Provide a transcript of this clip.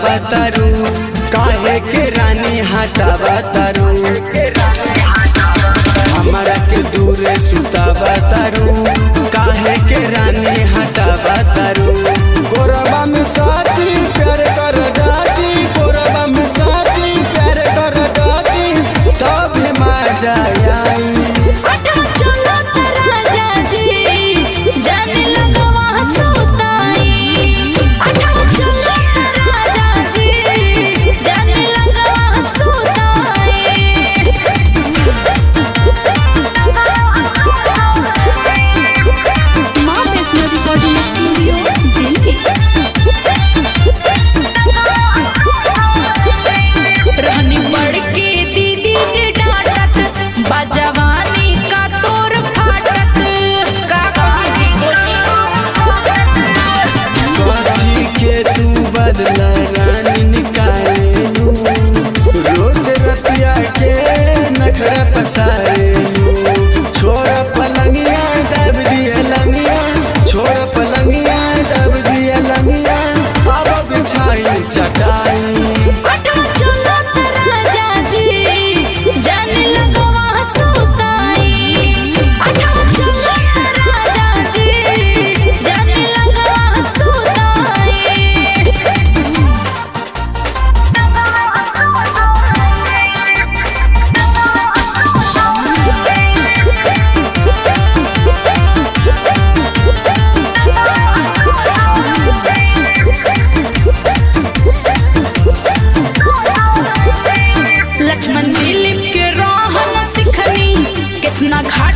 सुतावा तारू काहे के रानी हटावा तारू हमारा के दूरे सुतावा तारू काहे के रानी हटावा तारू गोरबा में साथी प्यार कर जाती गोरबा में साथी प्यार कर जाती तब मजा आई अठा चलो त राजा जी जाने लगवा सुताई अठा चलो त राजा जी जाने लगवा सुताई मां वैष्णो रिकॉर्डिंग स्टूडियो दिल्ली रहनी बढ़ के दीदी जे डांटत बजवानी का तोर फाटत का कही बोली साथी के तू बदला रानी निकालेलू रोज रतिया के नखरा पसारेलू छोड़ पलंगिया दब दिए लंगिया छोड़ पलंगिया दब दिए लंगिया अब बिछाई चटाई अठा चलो त राजा जी जाने लगवा सुताई अठा चलो त राजा जी जाने लगवा सुताई लक्ष्मण दिलीप के रहन सिखनी कितना घाट